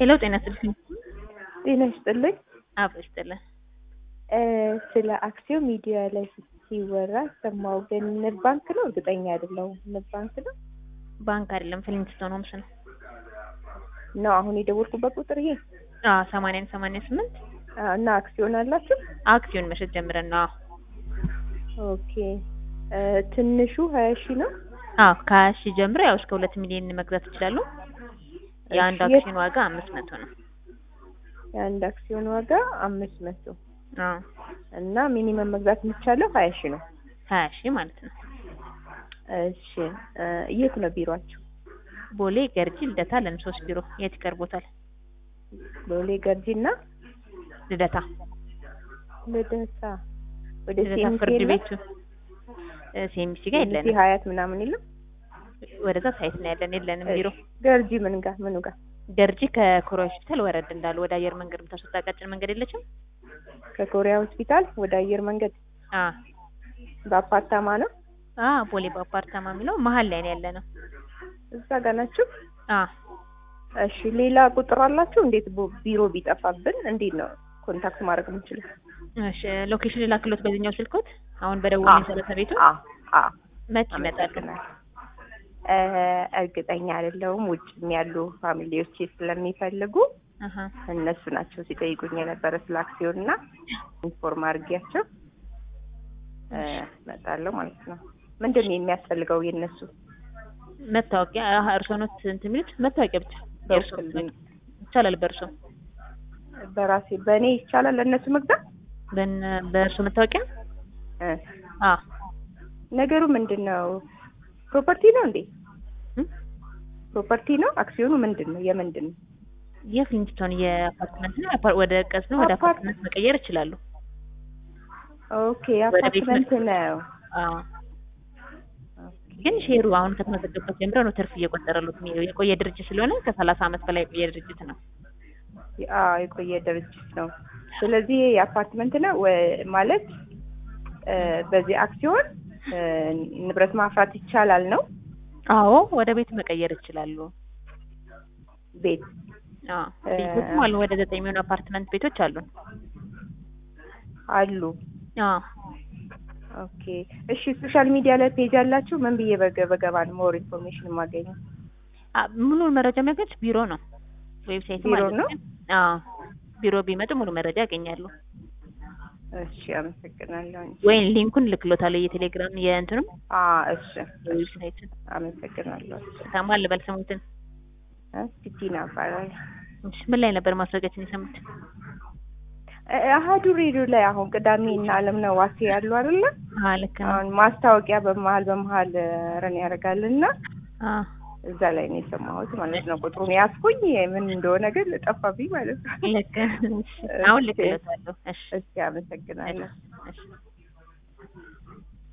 ሄሎ ጤና ይስጥልኝ። ጤና ይስጥልኝ። አብ ይስጥልን። ስለ አክሲዮን ሚዲያ ላይ ሲወራ ሰማሁ፣ ግን ንብ ባንክ ነው? እርግጠኛ አይደለሁም። ንብ ባንክ ነው ባንክ አይደለም ፍሊንትስቶን ሆምስ ነው። ነው አሁን የደወልኩበት ቁጥር ይሄ? አዎ ሰማንያን ሰማንያ ስምንት አዎ። እና አክሲዮን አላችሁ? አክሲዮን መሸጥ ጀምረን ነው። ኦኬ። ትንሹ ሀያ ሺህ ነው? አዎ ከሀያ ሺህ ጀምሮ ያው እስከ ሁለት ሚሊዮን መግዛት ይችላሉ። የአንድ እሺ፣ አክሲዮን ዋጋ አምስት መቶ ነው። የአንድ አክሲዮን ዋጋ አምስት መቶ አዎ እና ሚኒመም መግዛት የሚቻለው ሀያ ሺህ ነው። ሀያ ሺህ ማለት ነው። እሺ እ የት ነው ቢሯችሁ? ቦሌ ገርጂ ልደታ ለን ሶስት ቢሮ የት ይቀርቦታል? ቦሌ ገርጂ እና ልደታ ልደታ ወደ ልደታ ሴሚሲ ፍርድ የለም? ቤቱ እ ሴሚሲ ጋር ሴሚሲ የለንም። ሀያት ምናምን የለም? ወደዛ ሳይት ነው ያለን የለንም ቢሮ። እሺ፣ ገርጂ ምን ጋር ምኑ ጋር? ገርጂ ከኮሪያ ሆስፒታል ወረድ እንዳሉ ወደ አየር መንገድ የምታስወጣ ቀጭን መንገድ የለችም? ከኮሪያ ሆስፒታል ወደ አየር መንገድ አ በአፓርታማ ነው? አ ቦሌ በአፓርታማ የሚለው መሀል ላይ ነው ያለ ነው። እዛ ጋር ናችሁ? አ እሺ ሌላ ቁጥር አላችሁ? እንዴት ቦ- ቢሮ ቢጠፋብን እንዴት ነው ኮንታክት ማድረግ የምንችለው? እሺ ሎኬሽን ላክሎት በዚህኛው ስልኮት አሁን በደቡብ አዎ። መሰረተ ቤቱ አዎ አዎ መች ይመጣሉ? አመሰግናለሁ። እ እርግጠኛ አይደለሁም። ውጭም ያሉ ፋሚሊዎቼ ስለሚፈልጉ አሀ እነሱ ናቸው ሲጠይቁኝ የነበረ ስለ አክሲዮን እና ኢንፎርም አድርጊያቸው እ እመጣለሁ ማለት ነው። ምንድን ነው የሚያስፈልገው የእነሱ? መታወቂያ አሀ እርስዎ ኖት እንትን የሚሉት መታወቂያ ብቻ የእርስዎ በውክልና ይቻላል። በእርስዎ በራሴ በእኔ ይቻላል ለእነሱ መግዛት? በእነ- በእርስዎ መታወቂያ እ አ ነገሩ ምንድን ነው? ፕሮፐርቲ ነው እንዴ? እም? ፕሮፐርቲ ነው? አክሲዮኑ ምንድን ነው? የምንድን ነው? የፍሊንትስቶን የአፓርትመንት ነው። አፓር- ወደ ቀስ ነው ወደ አፓርት- አፓርትመንት መቀየር ይችላሉ። ኦኬ ወደ ቤት አፓርትመንት ነው። አ ግን ሼሩ አሁን ከተመዘገበት ጀምሮ ነው ትርፍ እየቆጠረሉት የሚሄደው። የቆየ ድርጅት ስለሆነ ከሰላሳ ዓመት በላይ የቆየ ድርጅት ነው። አዎ የቆየ ድርጅት ነው። ስለዚህ የአፓርትመንት ነው ወ- ማለት እ በዚህ አክሲዮን እ ንብረት ማፍራት ይቻላል ነው አዎ ወደ ቤት መቀየር ይችላሉ። ቤት አዎ እ- ቤቶችም አሉ። ወደ ዘጠኝ የሚሆኑ አፓርትመንት ቤቶች አሉን። አሉ። አዎ ኦኬ እሺ። ሶሻል ሚዲያ ላይ ፔጅ አላችሁ? ምን ብዬ በገ- በገባ ነው ሞር ኢንፎርሜሽን የማገኘው? አ- ሙሉ መረጃ የሚያገኙት ቢሮ ነው። ዌብሳይት ቢሮ ማለት ነው? አዎ ቢሮ ቢመጡ ሙሉ መረጃ ያገኛሉ። እሺ አመሰግናለሁ። ወይም ሊንኩን ልክሎታለሁ የቴሌግራም የእንትኑም አ እሺ ዌብሳይቱን አመሰግናለሁ። ታማ ልበል ስሙትን። እ ሲቲና እባላለሁ። እሺ ምን ላይ ነበር ማስረጃችን የሰሙት? እ- አሀዱ ሬዲዮ ላይ አሁን ቅዳሜ እና አለምነህ ዋሴ ያሉ አይደለ? አዎ ልክ ነው። አሁን ማስታወቂያ በመሀል በመሀል ረን ያደርጋልና አዎ እዛ ላይ ነው የሰማሁት ማለት ነው። ቁጥሩን ያዝኩኝ ምን እንደሆነ ግን ጠፋብኝ ማለት ነው። ልክ እሺ አሁን ልክሎታለሁ። እሺ እስኪ አመሰግናለሁ። እሺ